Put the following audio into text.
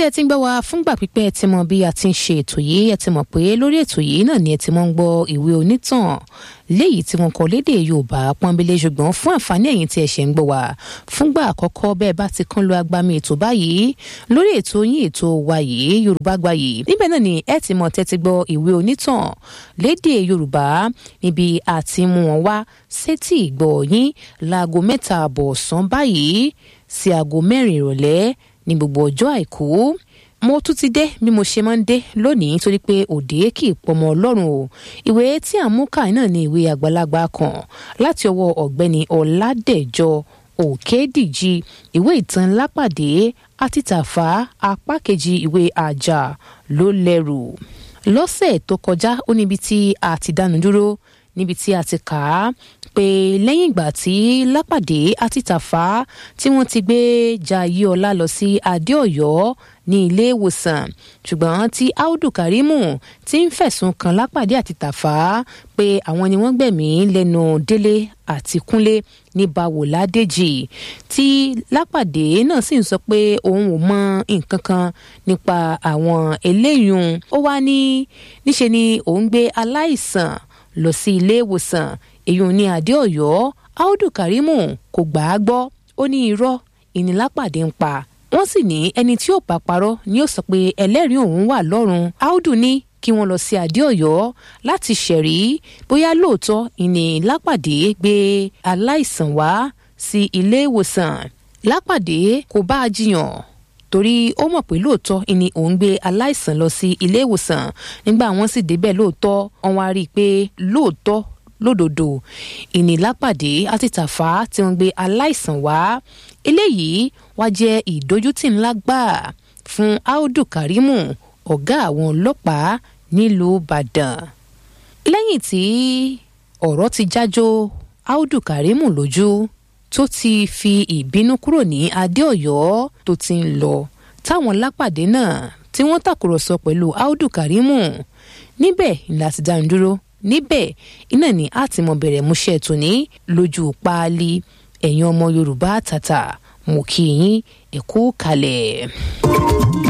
tí ẹ ti ń gbọ́ wa fúngbà pípẹ́ ẹ ti mọ bí a ti ń ṣe ètò yìí ẹ ti mọ̀ pé lórí ètò yìí náà ni ẹ ti mọ̀ ń gbọ́ ìwé onítàn léyìí tí wọn kọ lédè yorùbá pọ́nbélé ṣùgbọ́n fún àǹfààní ẹ̀yin tí ẹ ṣe ń gbọ́ wa fúngbà àkọ́kọ́ bẹ́ẹ̀ bá ti kán lu agbami ètò báyìí lórí ètò yín ètò wa yìí yorùbá gba yìí níbẹ̀ náà ni ẹ ti mọ̀ tẹ́tí gbọ́ ìwé onítàn lédè yorùbá níbi àti mú wọn wá sétí ìgbọ́ yín láago mẹ́ta àbọ̀ ọ̀sán báyìí sí aago mẹ́rin ìrọ̀lẹ́ ní gbogbo ọjọ́ àìkú mo tún ti dé bí mo ṣe máa ń dé lónìí torí pé òde kì í pọmọ ọlọ́run o ìwé tí à ń mú káì náà ní ìwé àgbàlagbà kan láti ọwọ́ ọ̀gbẹ́ni ọ̀làdẹ̀jọ òkèdíjì ìwé ìtàn lápàdé àti tàfà apá kejì ìwé àjà ló lẹ́rù lọ́sẹ̀ tó kọjá ó níbi tí a ti dánu dúró níbi tí a ti kà á pé lẹ́yìn ìgbà tí lápàdé àti tàfà tí wọ́n ti gbé jayéọlá lọ sí adéọ̀yọ́ ní ilé ìwòsàn ṣùgbọ́n tí audu karimu ti ń fẹ̀sùn kan lápàdé àti tàfà pé àwọn ni wọ́n gbẹ̀mí lẹ́nu délé àti kúnlé ní bawòládéjì tí lápàdé náà sì ń sọ pé òun ò mọ nǹkan kan nípa àwọn eléyìí ó wá ní níṣe ni òun gbé aláìsàn lọ sí ilé ìwòsàn èyí ní adé ọ̀yọ́ audu karimu kò gbà á gbọ́ ó ní irọ́ ìnílápàdé ń pa wọ́n sì ní ẹni tí ò bá parọ́ ni ó sọ pé ẹlẹ́rìí òun wà lọ́rùn audu ní kí wọ́n lọ sí adé ọ̀yọ́ láti ṣẹ̀rí bóyá lóòótọ́ ìní lápàdé gbé aláìsàn wá sí ilé ìwòsàn lápàdé kò bá a jiyàn torí ó mọ̀ pé lóòótọ́ ìní òun gbé aláìsàn lọ sí ilé ìwòsàn nígbà wọ́n sì débẹ̀ lóòótọ́ wọ́n wá rí i pé lóòótọ́ lódodo ìnílápàdé àti tàfà tí wọ́n gbé aláìsàn wá eléyìí wá jẹ́ ìdójútì ńlá gbáà fún audu karimu ọ̀gá àwọn ọlọ́pàá nílùú ìbàdàn lẹ́yìn tí ọ̀rọ̀ ti jájó audu karimu lójú tó ti fi ìbínú kúrò ní adéọ̀yọ́ tó ti ń lọ táwọn lápàdé náà tí wọ́n tàkùrọ̀sọ pẹ̀lú audu karimu níbẹ̀ ńlá ti dánu dúró níbẹ̀ iná ni a ti mọ bẹ̀rẹ̀ múṣẹ́ tòní lójú páálí ẹ̀yin ọmọ yorùbá tàtà mo kí yín ẹ̀kú kalẹ̀.